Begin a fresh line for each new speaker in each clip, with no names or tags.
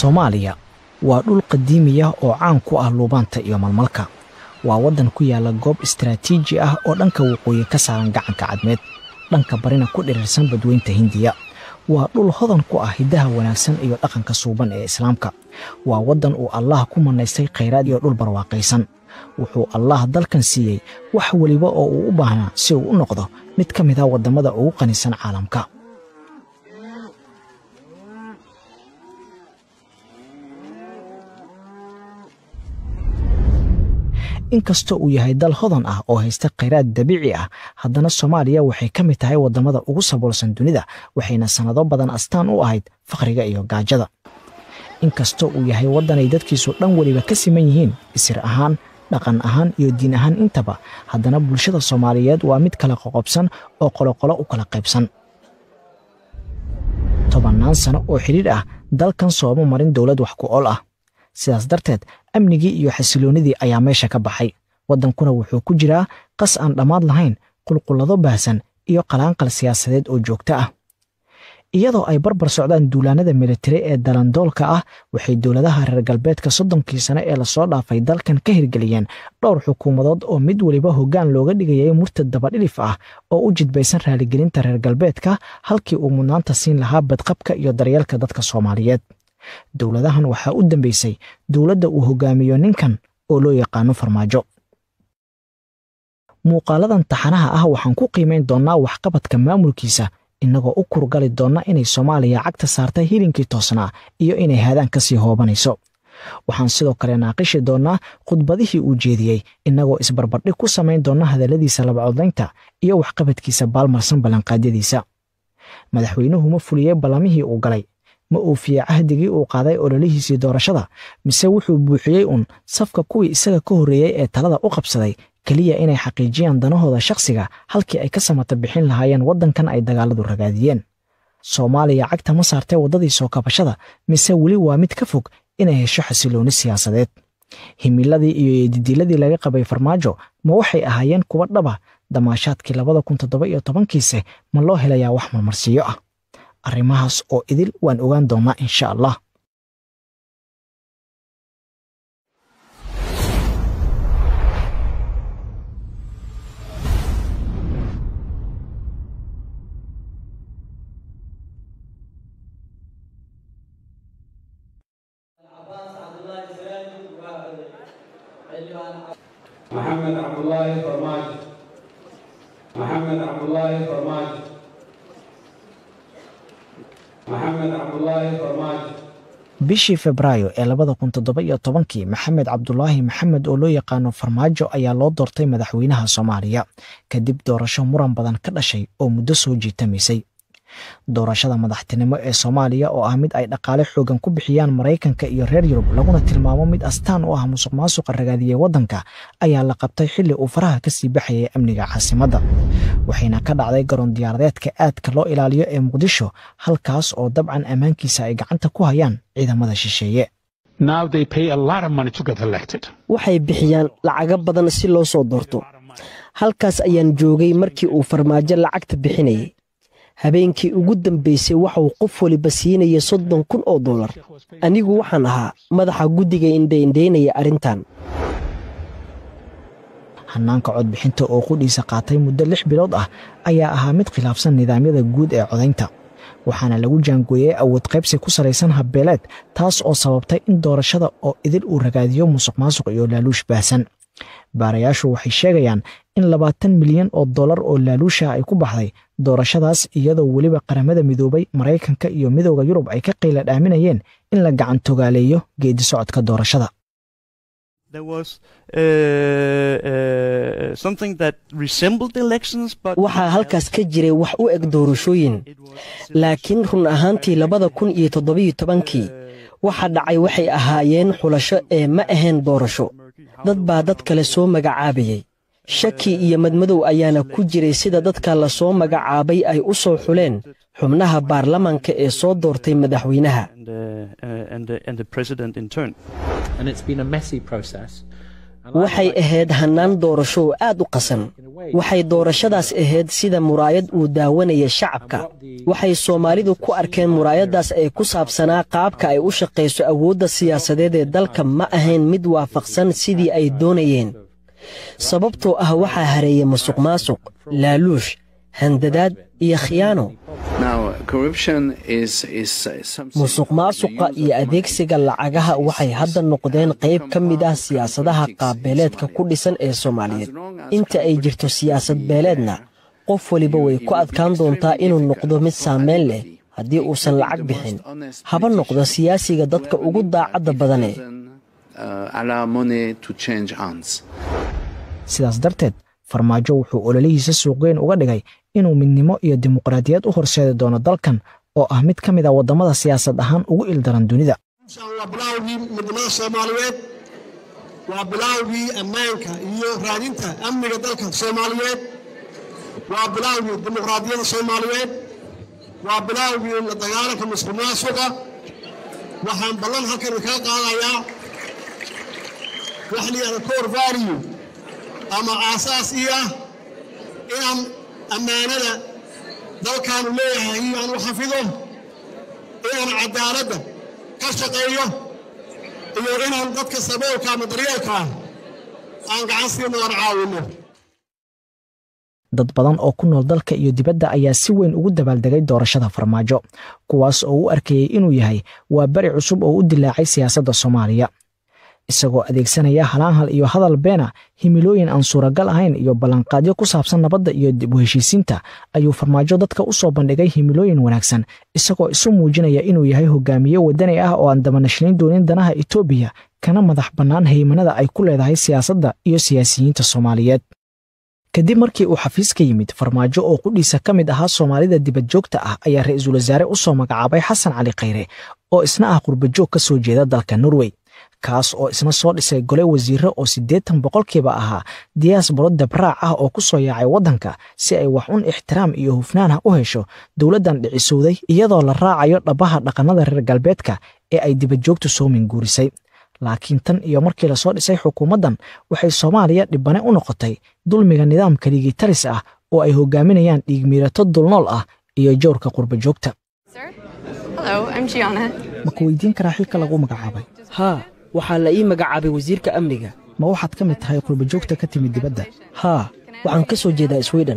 soomaaliya waa dhul qadiimiya oo caan ku ah luubaanta iyo malmalka waa waddan ku yaalla goob istaraatiiji ah oo dhanka waqooyi ka saaran gacanka cadmeed dhanka barina ku dhirirsan badweynta hindiya waa dhul hodan ku ah hiddaha wanaagsan iyo dhaqanka suuban ee islaamka waa waddan uu allaah ku mannaystay khayraad iyo dhul barwaaqaysan wuxuu allaah dalkan siiyey wax weliba oo uu u baahnaa si uu u noqdo mid ka mid ah waddamada ugu qanisan caalamka inkastoo uu yahay dal hodan ah oo haysta khayraad dabiici ah haddana soomaaliya waxay ka mid tahay waddamada ugu saboolsan dunida waxayna sannado badan astaan u ahayd fakhriga iyo gaajada inkastoo uu yahay waddanay dadkiisu dhan weliba ka siman yihiin isir ahaan dhaqan ahaan iyo diin ahaan intaba haddana bulshada soomaaliyeed waa mid kala qoqobsan oo qoloqolo u kala qaybsan tobannaan sano oo xidhiidh ah dalkan sooma marin dowlad wax ku ol ah sidaas darteed amnigii iyo xasiloonnidii ayaa meesha ka baxay waddankuna wuxuu ku jiraa qas aan dhammaad lahayn qulqullado baahsan iyo qalaanqal siyaasadeed oo joogto ah iyadoo ay barbar socdaan duulaanada militari ee dalandoolka ah waxay dowladaha reer galbeedka soddonkii sane ee lasoo dhaafay dalkan ka hirgeliyeen dhowr xukuumadood oo mid weliba hoggaan looga dhigayay murtad dabadhilif ah oo u jidbaysan raaligelinta reer galbeedka halkii uu mudnaanta siin lahaa badqabka iyo daryeelka dadka soomaaliyeed dowladahan waxaa u dambeysay dowladda uu hogaamiyo ninkan oo loo yaqaano farmaajo muuqaaladan taxanaha ah waxaan ku qiimayn doonnaa waxqabadka maamulkiisa innagoo u kurgali doonna inay soomaaliya cagta saartay hilinkii toosnaa iyo inay haadaan ka sii hoobanayso waxaan sidoo kale naaqishi doonnaa khudbadihii uu jeediyey innagoo isbarbardhig ku samayn doonna hadalladiisa labacodlaynta iyo waxqabadkiisa baalmarsan ballanqaadyadiisa madaxweynuhu ma fuliyey ballamihii uu galay ma uufiyey cahdigii uu qaaday ololihiisii doorashada mise wuxuu buuxiyey uun safka kuwii isaga ka horreeyey ee talada u qabsaday keliya inay xaqiijiyaan danahooda shakhsiga halkii ay ka samata bixin lahaayeen waddankan ay dagaaladu ragaadiyeen soomaaliya cagta ma saartay waddadii soo kabashada mise weli waa mid ka fog inay hesho xasiloonni siyaasadeed himiladii iyo eedidiiladii laga qabay farmaajo ma waxay ahaayeen kuwa dhaba damaashaadkii labada kun toddoba iyo tobankiise ma loo helayaa wax marmarsiiyo ah arrimahaas oo idil waan ogaan doonnaa insha allah
محمد عبد الله فرماج محمد عبد الله فرماج محمد عبد الله فرماج
bishii febraayo ee labada kun toddoba iyo tobankii maxamed cabdulaahi maxamed oo loo yaqaano farmaajo ayaa loo doortay madaxweynaha soomaaliya kadib doorasho muran badan ka dhashay oo muddo soo jiitamaysay doorashada madaxtinimo ee soomaaliya oo ah mid ay dhaqaale xoogan ku bixiyaan maraykanka iyo reer yurub laguna tilmaamo mid astaan u ah musuq maasuqa ragaadiyey waddanka ayaa la qabtay xilli uu faraha ka sii baxayay amniga caasimadda waxayna ka dhacday garoon diyaaradeedka aadka loo ilaaliyo ee muqdisho halkaas oo dabcan ammaankiisa ay gacanta ku hayaan ciidamada shisheeye
waxay bixiyaan lacago badan si loo soo doorto halkaas ayaan joogay markii uu farmaajo lacagta bixinayay habeenkii ugu dambaysay waxauu qof waliba siinaya soddon kun oo dollar anigu waxaan ahaa madaxa guddiga indhaindhaynaya arrintan
hannaanka codbixinta oo qudhiisa qaatay muddo lix bilood ah ayaa ahaa mid khilaafsan nidaamyada guud ee codaynta waxaana lagu jaangooyey awood qaybsi ku salaysan habbeeleed taas oo sababtay in doorashada oo idil uu ragaadiyo musuq maasuq iyo laaluush baahsan baarayaashu waxay sheegayaan in labaatan milyan oo dollar oo laaluusha ay ku baxday doorashadaas iyadoo weliba qaramada midoobay maraykanka iyo midooda yurub ay ka qayla dhaaminayeen in la gacan togaaleeyo geedi socodka doorashada
waxaa halkaas ka jiray wax u eg doorashooyin laakiin run ahaantii labada kun iyo toddobiyo tobankii waxa dhacay waxay ahaayeen xulasho ee ma ahayn doorasho dad baa dad kale soo magacaabayey shaki iyo madmadow ayaana ku jiray sida dadka la soo magacaabay ay u soo xuleen xubnaha baarlamanka ee soo doortay madaxweynaha waxay ahayd hannaan doorasho oo aad u qasan waxay doorashadaas ahayd sida muraayad uu daawanaya shacabka waxay soomaalidu ku arkeen muraayaddaas ee ku saabsanaa qaabka ay u shaqayso awoodda siyaasadeed ee dalka ma ahayn mid waafaqsan sidii ay doonayeen sababtoo ah waxaa hareeyey musuq maasuq laaluush handadaad iyo khiyaano musuq maasuqa iyo adeegsiga lacagaha waxay hadda noqdeen qayb ka mid ah siyaasadaha qaabbeeleedka ku dhisan ee soomaaliyeed inta ay jirto siyaasad beeleedna qof weliba way ku adkaan doontaa inuu noqdo mid saamayn leh haddii uusan lacag bixin haba noqdo siyaasiga dadka ugu daacadda badane
sidaas darteed farmaajo wuxuu ololihiisa suuqgeyn uga dhigay inuu midnimo iyo dimuqraadiyad u horseedi doono dalkan oo ah mid ka mid a waddamada siyaasad ahaan ugu ildaran dunida
waa bilaawgii midnimada soomaaliyeed waa bilaawgii ammaanka iyo raadinta amniga dalka soomaaliyeed waa bilaawgii dimuqraadiyadda soomaaliyeed waa bilaawgii la dagaalanka musuq maasuqa waxaan ballan halkan kaga qaadayaa wax layihahda core value ama aasaas ii ah inaan ammaanada dalkaanu leeyahay aan u xafido inaan cadaaladda ka shaqeeyo iyo inaan dadka saboolka ama daryeelka ah aan gacan siino aan caawinno
dad badan oo ku nool dalka iyo dibadda ayaa si weyn ugu dabaaldegay doorashada farmaajo kuwaas oo u arkayey inuu yahay waa beri cusub oo u dilaacay siyaasadda soomaaliya isagoo adeegsanaya halaanhal iyo hadal beena himilooyin aan suuragal ahayn iyo ballanqaadyo ku saabsan nabadda iyo dib u heshiisiinta ayuu farmaajo dadka u soo bandhigay himilooyin wanaagsan isagoo isu muujinaya inuu yahay hogaamiye waddani ah oo aan dabanashlayn doonin danaha etoobiya kana madax bannaan haymanada ay ku leedahay siyaasadda iyo siyaasiyiinta soomaaliyeed kadib markii uu xafiis ka yimid farmaajo oo qudhiisa ka mid ahaa soomaalida dibad joogta ah ayaa ra-iisul wasaare u soo magacaabay xasan cali khayre oo isna ah qurbajoog ka soo jeeda dalka norway kaas oo isna soo dhisay gole wasiire oo siddeetan boqolkiiba ahaa diyaasbaro dabraac ah oo ku soo yaacay waddanka si ay wax un ixtiraam iyo hufnaanah u hesho dowladdan dhicisowday iyadoo la raacayo dhabbaha dhaqannada reer galbeedka ee ay dibadjoogtu soo minguurisay laakiin tan iyo markii lasoo dhisay xukuumaddan waxay soomaaliya dhibane u noqotay dulmiga nidaamka dhigitaris ah oo ay hogaaminayaan dhiigmiirato dulnool ah iyo jowrka qurbajoogta ma ku weydiin karaa xilka lagu magacaabay
haa waxaa la ii magacaabay wasiirka amniga
ma waxaad ka mid tahay qurbajoogta ka timid dibadda
haa waxaan ka soo jeedaa swiden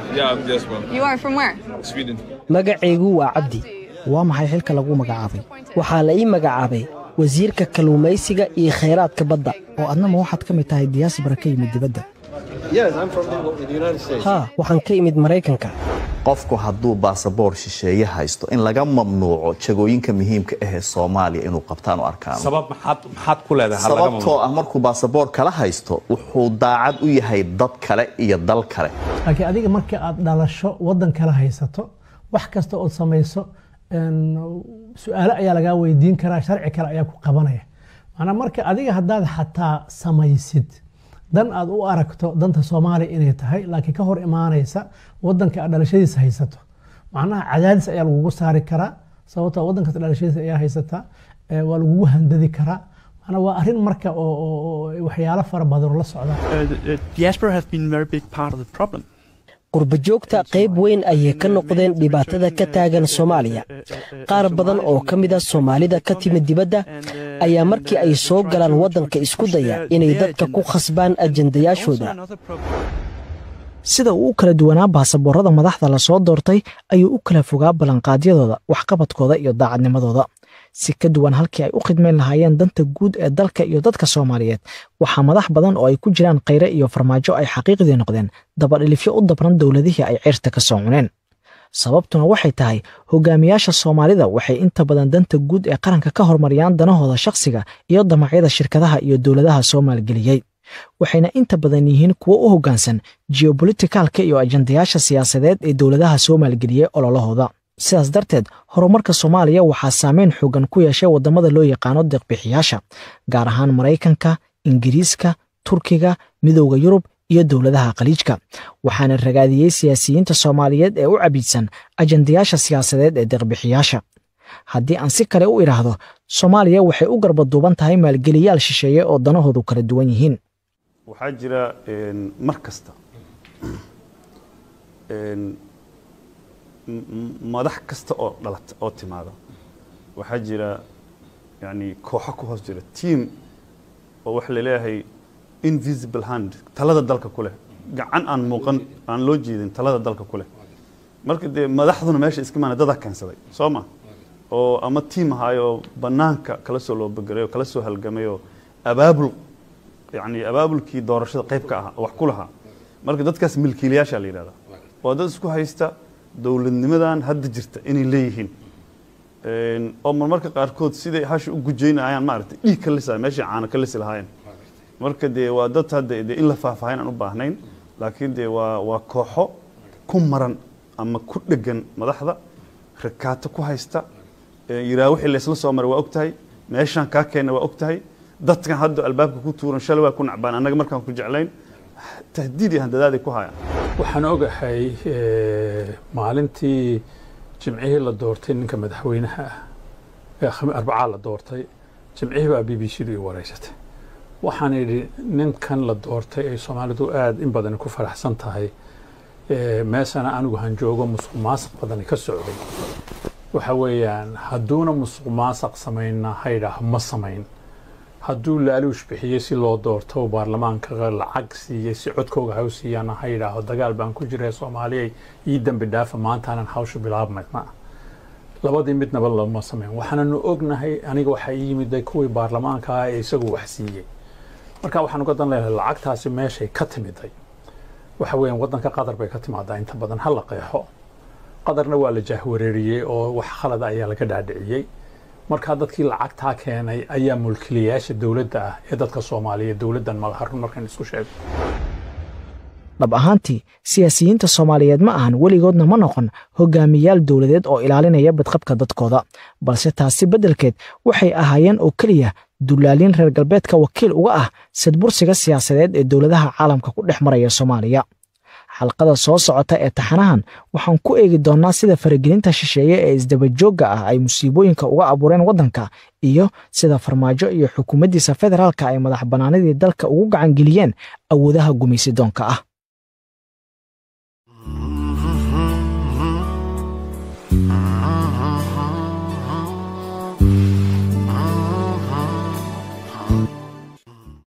magacaygu waa cabdi
waa maxay xilka lagu magacaabay
waxaa la ii magacaabay wasiirka kalluumaysiga iyo khayraadka badda
oo adna ma waxaad ka mid tahay diyaasbara ka yimid dibadda
haa waxaan ka imid maraykanka
qofku hadduu baasaboor shisheeye haysto in laga mamnuuco jagooyinka muhiimka ahee soomaaliya inuu qabtaan u arkaan sababtoo ah markuu baasaboor kala haysto wuxuu daacad u yahay dad kale iyo dal kale
laakiin adiga markii aad dhalasho waddan kala haysato wax kasta ood samayso su-aalo ayaa lagaa weydiin karaa sharci kale ayaa ku qabanaya macnaa marka adiga haddaad xataa samaysid dan aad u aragto danta soomaaliya inay tahay laakiin ka hor imaanaysa wadanka aad dhalashadiisa haysato macnaha cadaadis ayaa lagugu saari karaa sababtoo wadankaas dhalashadiisa ayaa haysataa waa lagugu handadi karaa macnaa waa arrin marka oo waxyaalo fara badan la socda
qurbajoogta qayb weyn ayay ka noqdeen dhibaatada ka taagan soomaaliya qaar badan oo ka mid a soomaalida ka timid dibadda ayaa markii ay soo galaan waddanka isku daya inay dadka ku khasbaan ajendayaashooda
sida uu u kala duwanaa baasaboorada madaxda lasoo doortay ayuu u kala fogaa ballanqaadyadooda waxqabadkooda iyo daacadnimadooda si ka duwan halkii ay u khidmayn lahaayeen danta guud ee dalka iyo dadka soomaaliyeed waxaa madax badan oo ay ku jiraan khayre iyo farmaajo ay xaqiiqdii noqdeen dabadhilifyo u dabran dowladihii ay ceyrta ka soo cuneen sababtuna waxay tahay hogaamiyaasha soomaalida waxay inta badan danta guud ee qaranka ka hormariyaan danahooda shakhsiga iyo damacyada shirkadaha iyo dowladaha soo maalgeliyey waxayna inta badan yihiin kuwo u hoggaansan geobolitikalka iyo ajandayaasha siyaasadeed ee dowladaha soo maalgeliyey ololahooda sidaas darteed horumarka soomaaliya waxaa saameyn xoogan ku yeeshay waddamada loo yaqaano deeqbixiyaasha gaar ahaan maraykanka ingiriiska turkiga midowda yurub iyo dowladaha khaliijka waxaana ragaadiyey siyaasiyiinta soomaaliyeed ee u cabiidsan ajandayaasha siyaasadeed ee deeqbixiyaasha haddii aan si kale u idhaahdo soomaaliya waxay u garbaduuban tahay maalgeliyaal shisheeye oo danahoodu kala duwan yihiin
waxaa jira mar kasta madax kasta oo dhalata oo timaada waxaa jira yani kooxo ku hoos jira team oo waxa laleeyahay invisible hand talada dalka ku leh gacan aan muuqan aan loo jeedin talada dalka ku leh marka dee madaxduna meesha iska maana dadaa keensaday soo ma oo ama tiim ahaayo oo banaanka kala soo loobageray oo kala soo halgamay oo abaabul yani abaabulkii doorashada qayb ka ah wax ku lahaa marka dadkaas milkiilayaasha la yidhahda waa dad isku haysta dowladnimadan hadda jirta inay leeyihiin oo marmarka qaarkood siday hasha u gujaynayaan maaragtay dhiig ka lisa meeshay caano ka lisi lahaayeen marka dee waa dad hadda dee in la faahfaahin aan u baahnayn laakiin dee waa waa kooxo ku maran ama ku dhegan madaxda rakaato ku haysta yiraa wixii laysla soo maray waa og tahay meeshaan kaa keenna waa og tahay dadkan hadda albaabka ku tuuran shalay waa ku nacbaan annaga markaan ku jeclayn tahdiid iyo handadaaday ku hayaan
waxaan ogahay maalintii jimcihii la doortay ninka madaxweynaha ah ee arbacaa la doortay jimcihii baa b b c du i wareysatay waxaan idhi ninkan la doortay ay soomaalidu aada in badani ku faraxsan tahay meeshana anigu han joogo musuq maasaq badani ka socday waxa weeyaan hadduuna musuq maasaq samayna haydhaah ma samayn hadduu laaluush bixiyey si loo doorto baarlamaanka lacag siiyey si codkooga ha u siiyaana ha yidhaaho dagaal baan ku jira soomaaliyay ii dambi dhaafa maantaanan hawsha bilaabmayna labadii midnaba lama sameyn waxaananu ognahay aniga waxaa ii yimid kuwii baarlamaanka ah ee isagu wax siiyey marka waxaan uga dan leedahay lacagtaasi meeshay ka timiday waxa weeyaan waddanka qatar bay ka timaadaa inta badan ha la qeexo qatarna waa la jaahwareeriyey oo wax khalad ayaa laga dhaadhiciyey markaa dadkii lacagtaa keenay ayaa mulkilayaasha dowladda ah ee dadka soomaaliyeed dowladdan magaharun markaan isku sheego
dhab ahaantii siyaasiyiinta soomaaliyeed ma ahan weligoodna ma noqon hogaamiyaal dowladeed oo ilaalinaya badqabka dadkooda balse taasi beddelkeed waxay ahaayeen oo keliya dullaaliin reer galbeedka wakiil uga ah sadbursiga siyaasadeed ee dowladaha caalamka ku dhex maraya soomaaliya xalqada soo socota ee taxanahan waxaan ku eegi doonnaa sida faragelinta shisheeye ee isdabajoogga ah ay musiibooyinka uga abuureen waddanka iyo sida farmaajo iyo xukuumaddiisa federaalka ay madax bannaanidii dalka ugu gacangeliyeen awoodaha gumaysidoonka ah